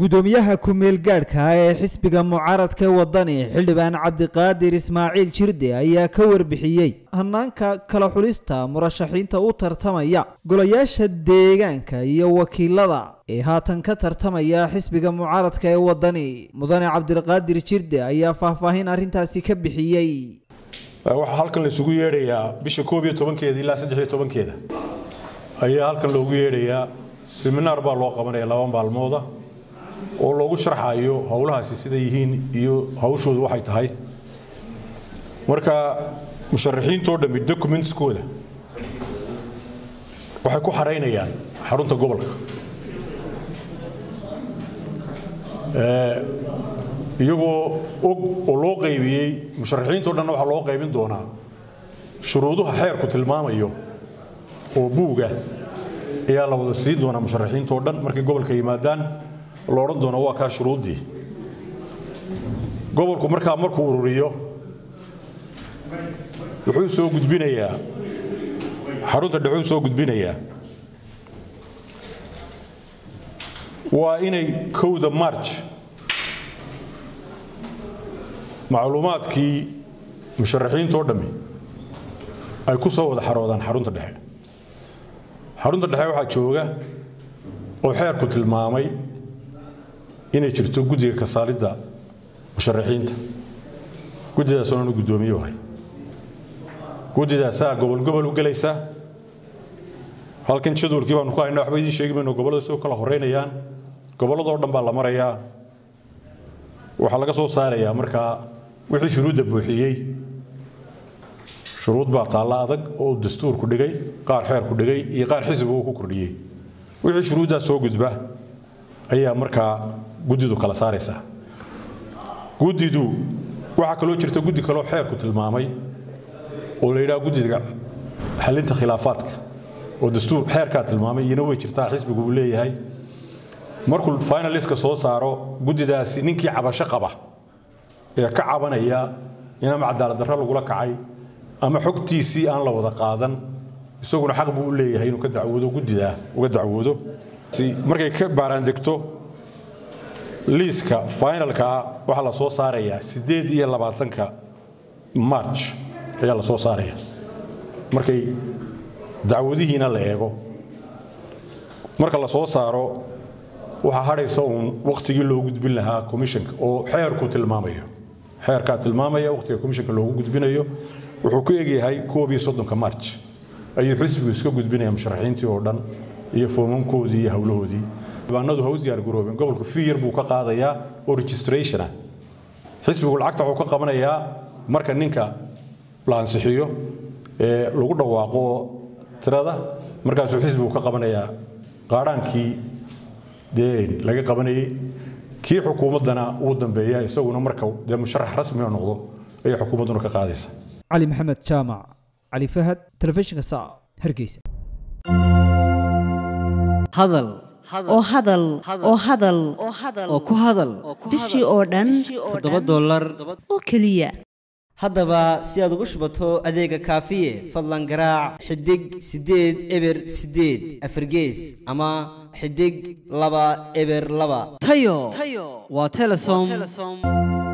gudoomiyaha ku-meel gaadhka ah ee xisbiga mucaaradka wadani xildhibaan cabdiqaadir ismaaciil jirde ayaa ka warbixiyey hanaanka kala xulista murashaxiinta u tartamaya golayaasha deegaanka iyo wakiilada ee haatan ka tartamaya xisbiga mucaaradka ee wadani mudane cabdiqaadir jirde ayaa faahfaahin arrintaasi ka bixiyey waxaa halkan la isugu yeedhayaa bisha koob iyo tobankeeda ilaa saddex iyo tobankeeda ayaa halkan loogu yeedhayaa seminaar baa loo qabanaya laba maalmooda oo loogu sharxayo howlahaasi siday yihiin iyo hawshoodu waxay tahay marka musharaxiintoo dhammi documentskooda waxay ku xaraynayaan xarunta gobolka iyagoo og oo loo qaybiyey musharaxiintao dhanna waxaa loo qaybin doonaa shuruuduha xeerku tilmaamayo oo buuga ayaa la wada siin doonaa musharaxiintao dhan markay gobolka yimaadaan la odhan doona waa kaa shuruuddii gobolku markaa markuu ururiyo wuxuu soo gudbinayaa xarunta dhexuu soo gudbinayaa waa inay kowda march macluumaadkii musharaxiintoo dhammi ay ku soo wada xaroodaan xarunta dhexe xarunta dhexe waxaa jooga oo xeerku tilmaamay inay jirto guddiga kasaalidda musharaxiinta guddidaas oonanu guddoomiye ahay guddidaasaa gobol gobol u gelaysa halkan jadwalkii baanu ku haynaa waxba idiin sheegi mayno gobollada soo kala horeynayaan gobolladoo dhan baa la marayaa waxaa laga soo saarayaa markaa wixii shuruudda buuxiyey shuruud baa taalla adag oo dastuurku dhigay qaar xeerku dhigay iyo qaar xisbiga uu ku kordhiyey wixii shuruuddaa soo gudba ayaa markaa guddidu kala saaraysaa guddidu waxaa kaloo jirta guddi kaloo xeerku tilmaamay oo la yidhaha guddiga xalinta khilaafaadka oo dastuur xeerkaa tilmaamay iyana way jirtaa xisbigu uu leeyahay markuu finaliska soo saaro guddidaasi ninkii cabasho qaba ee ka cabanaya in ama cadaaladdarro lagula kacay ama xogtiisii aan la wada qaadan isaguna xaq buu u leeyahay inuu ka dacwoodo guddidaa uga dacwoodo markay ka baaraandegto liiska finalkaa waxaa la soo saarayaa siddeed iyo labaatanka march ayaa la soo saaraya markay dacwadihiina la eego marka la soo saaro waxaa hadhaysa uun wakhtigii loo gudbin lahaa commissionka oo xeerku tilmaamayo xeerkaa tilmaamaya wakhtiga commissionka loogu gudbinayo wuxuu ku egyahay koob iyo soddonka march ayuu xisbigu iska gudbinaya musharaxiintii oo dhan iyo foomamkoodii iyo howlahoodii dibaanadu ha u diyaargaroobeen gobolku fiyar buu ka qaadayaa oo registrationa xisbigu lacagta wuxuu ka qabanayaa marka ninka la ansixiyo ee lagu dhawaaqo tirada markaasuu xisbigu ka qabanayaa qaadhaankii dee laga qabanayey kii xukuumaddana uu dambeeya isaguna marka dee musharax rasmiga noqdo ayay xukuumadduna ka qaadaysa cali maxamed jaamac cali fahad telefishinka sa hargeysa hadal oo hadal oo hadal oo ku hadal bishii oo dhan toddoba dollar oo keliya haddaba si aad ugu shubato adeega kaafiye fadlan garaac xidig siddeed eber siddeed afargees ama xidig laba eber laba tayo waa telesom